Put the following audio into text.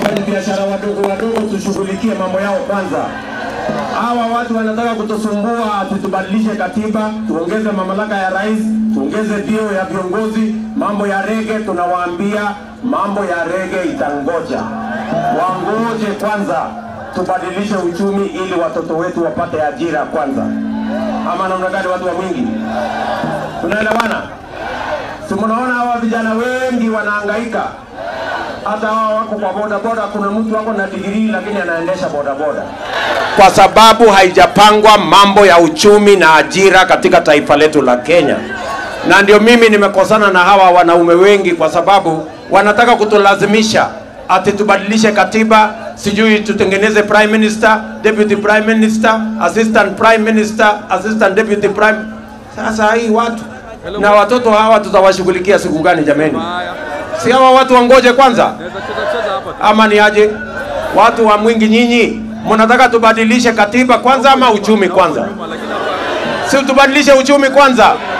wafanyabiashara wadogo wadogo tushughulikie mambo yao kwanza. Hawa watu wanataka kutusumbua, tutubadilishe katiba, tuongeze mamlaka ya rais, tuongeze vyeo ya viongozi. Mambo ya rege tunawaambia, mambo ya rege itangoja, wangoje kwanza, tubadilishe uchumi ili watoto wetu wapate ajira kwanza. Ama namna gani, watu wa Mwingi? Tunaelewana? Si mnaona hawa vijana wengi wanahangaika, hata hawa wako kwa bodaboda. Kuna mtu wako na digrii lakini anaendesha bodaboda kwa sababu haijapangwa mambo ya uchumi na ajira katika taifa letu la Kenya. Na ndio mimi nimekosana na hawa wanaume wengi, kwa sababu wanataka kutulazimisha ati tubadilishe katiba, sijui tutengeneze prime minister, deputy prime minister, assistant prime minister, assistant deputy prime. Sasa hii watu na watoto hawa tutawashughulikia siku gani jameni? Si hawa watu wangoje kwanza, ama ni aje? Watu wa Mwingi nyinyi mnataka tubadilishe katiba kwanza ama uchumi kwanza? Si tubadilishe uchumi kwanza?